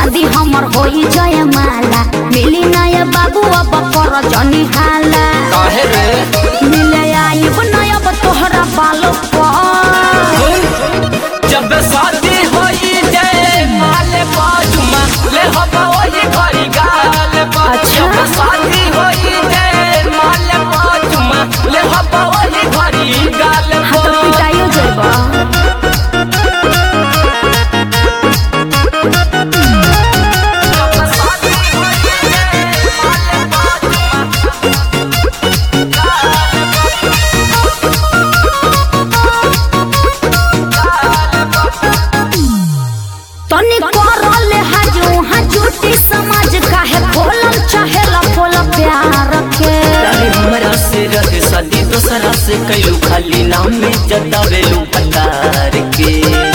शादी हमर होई जय माला मिली ना ये बाबू अब कर जनी हाला काहे रे मिले आइब ना अब तोहरा बालो पर जब शादी होई जय माले बाजुमा ले हम ओही घरी गाल बा अच्छा। जब शादी होई जय माले बाजुमा ले हम ओही घरी गाल हाँ तो बा पिटाइयो जेबा जब शादी होई जय माले बाजुमा तनी करले हाजू हजूटी समाज काहे खोलल चाहेला खोल प्यार के अरे हमरा से रहे शादी दोसरा से कैलू खाली नाम में जतावेलू पतार के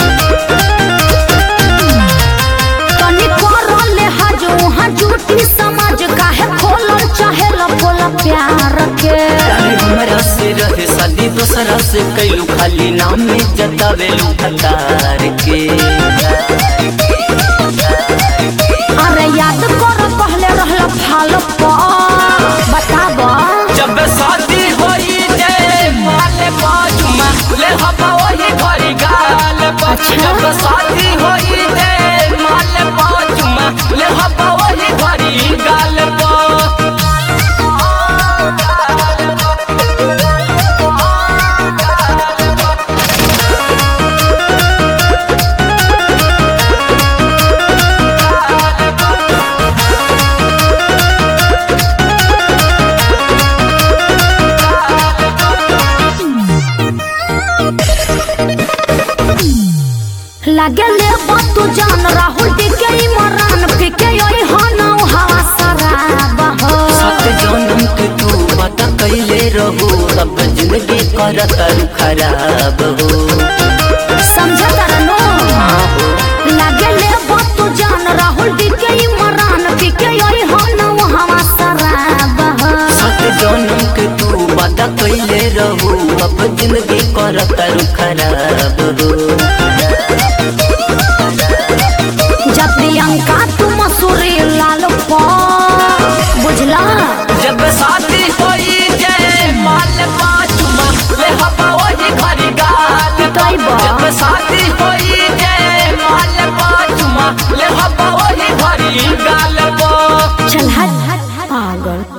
तनी करले हाजू हजूटी समाज काहे खोलल चाहेला खोल प्यार के अरे हमरा से रहे शादी दोसरा से कैलू खाली नाम में जतावेलू पतार के अरे याद कर पहले रहल फाल पर बताब जब शादी होई जय माले बाजुमा ले हम वही घरी गाल बा। अच्छा। जब शादी होई जय माले बाजुमा ले हम वही घरी गाल बा। लागे ले तू जान राहुल टिके इमरान फिके योई हनौ हवा शराब हो सत जन्म के तू पता कैले रहो अब जिंदगी करत खराब हो समझ करनो लागे ले तू जान राहुल टिके इमरान फिके योई हनौ हवा शराब हो सत जन्म के तू पता कैले रहो अब जिंदगी करत खराब हो जब प्रियंका तू मसूरी लाल पा बुझला जब शादी होई जय माल पाचुमा ले हवा वही घरी गाल कैबा? जब शादी होई